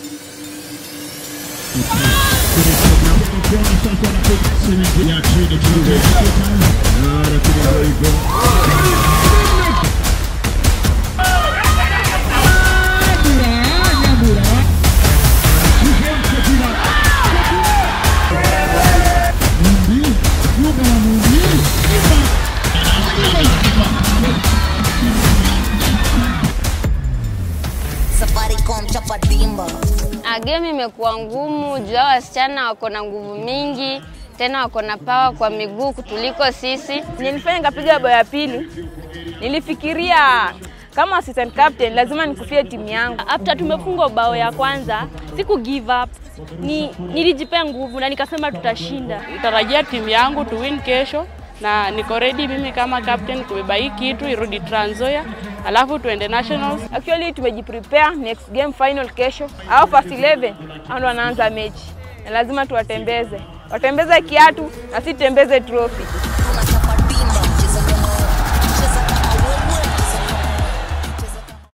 Safaricom chapa dimba. Ah, Game imekuwa ngumu juu hao wasichana wako na nguvu mingi, tena wako na pawa kwa miguu kutuliko sisi. Nilifanya nikapiga bao ya pili, nilifikiria kama assistant captain lazima nikufie timu yangu. After tumefungwa bao ya kwanza, siku give up. Ni, nilijipea nguvu na nikasema tutashinda. Natarajia timu yangu tu win kesho na niko ready mimi kama captain kubeba hii kitu irudi Trans Nzoia, alafu tuende nationals. Actually tumejiprepare next game final kesho, au first 11 au ndo wanaanza mechi na lazima tuwatembeze, watembeze kiatu na si tembeze trophy.